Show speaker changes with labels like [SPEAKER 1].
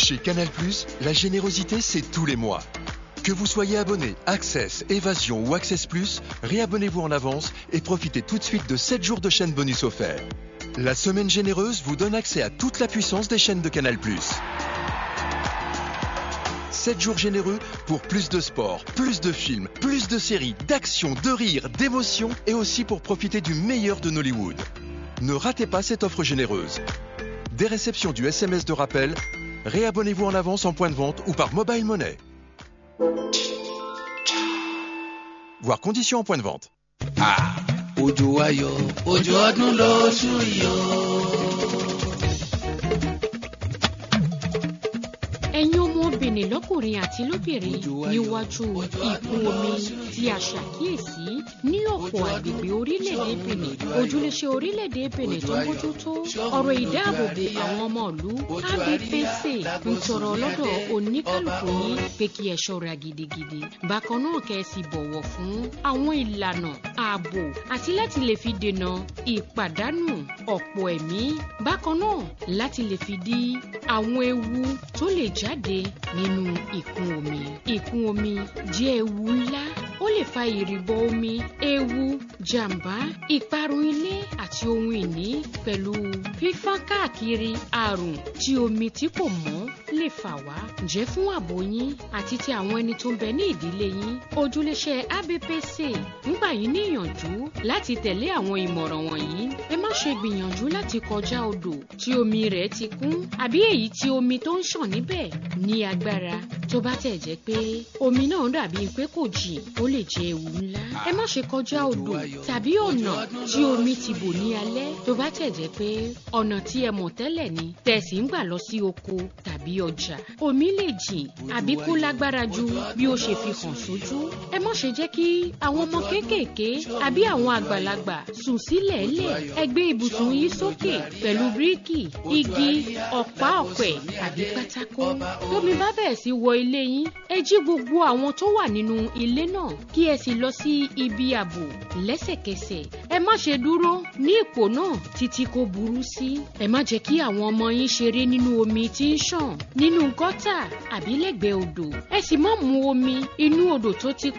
[SPEAKER 1] Chez Canal+, la générosité, c'est tous les mois. Que vous soyez abonné Access, Évasion ou Access Plus, réabonnez-vous en avance et profitez tout de suite de 7 jours de chaîne bonus offerts. La semaine généreuse vous donne accès à toute la puissance des chaînes de Canal+. 7 jours généreux pour plus de sport, plus de films, plus de séries, d'actions, de rires, d'émotions et aussi pour profiter du meilleur de Nollywood. Ne ratez pas cette offre généreuse. Des réceptions du SMS de rappel, réabonnez-vous en avance en point de vente ou par mobile money. Voir conditions en point de vente.
[SPEAKER 2] Ah, òjò ayọ̀ òjò ọdún lóṣù yìí o.
[SPEAKER 3] ẹ̀yin ọmọbìnrin lọ́kùnrin àti lóbìnrin níwájú ìkún omi tí a ṣàkíyèsí ní ọ̀pọ̀ àgbègbè orílẹ̀-èdè benin ojúléṣe orílẹ̀-èdè benin tó ń bójútó ọ̀rọ̀ ìdáàbòbò àwọn ọmọ ìlú abpc ń tọrọ lọ́dọ̀ oníkálukú yín pé kí ẹ ṣọ́ra gidigidi bákan náà kẹ́ ẹ sì bọ̀wọ̀ fún àwọn ìlànà ààbò àti láti lè fi dènà ìpàdánù ọ̀pọ̀ ẹ̀mí bákan náà láti lè fi dí àwọn ewu tó lè jáde nínú ìkún omi. ìkún omi jẹ́ ewu ńlá ó lè fa ìrìbọ omi ewu jàǹbá ìparun ilé àti ohun ìní pẹ̀lú fífọ́n káàkiri àrùn tí omi tí kò mọ́ lè fà wá. ǹjẹ́ fún ààbò yín àti ti àwọn ẹni tó ń bẹ ní ìdílé yín ojúléṣẹ́ abpc ń gbà yín níyànjú láti tẹ̀lé àwọn ìmọ̀ràn wọ̀nyí. ẹ má ṣe gbìyànjú láti kọjá odò tí omi rẹ̀ ti kún àbí èyí tí omi tó ń ṣàn níbẹ̀ ní agbára tó bá tẹ̀ jẹ́ pé omi náà dàbí pé kò jìn ó lè jẹ́ ewu ńlá. ẹ má ṣe kọjá odò tàbí ọ̀nà tí omi ti bò ní alẹ́ tó bá tẹ̀ jẹ́ pé ọ̀nà tí ẹ mọ̀ tẹ́lẹ̀ ni tẹ̀sí ń gbà lọ sí oko tàbí ọjà. omi lè jìn àbí kó lágbára ju bí ó ṣe fi hàn sójú. ẹ má ṣe jẹ́ kí àwọn ọmọ kéékèèké àbí àwọn àgbàlagbà sùn sílẹ̀ lẹ̀ ẹ gbé ibùsùn yìí sókè pẹ̀lú bíríkì igi ọ̀pá ọ̀pẹ àbí pátákó. tómi bá bẹ̀rẹ̀ sí wọ ilé yín ẹ jí gbogbo àwọn tó wà nínú ilé náà kí ẹ sì lọ sí ibi ààbò lẹ́sẹ̀kẹsẹ̀ ẹ má ṣe dúró ní ipò náà títí kò burú sí. ẹ má jẹ́ kí àwọn ọmọ yín ṣeré nínú omi tí ń ṣàn nínú gọ́tà àbí lẹ́gbẹ̀ẹ́ odò ẹ sì má mu omi inú odò tó ti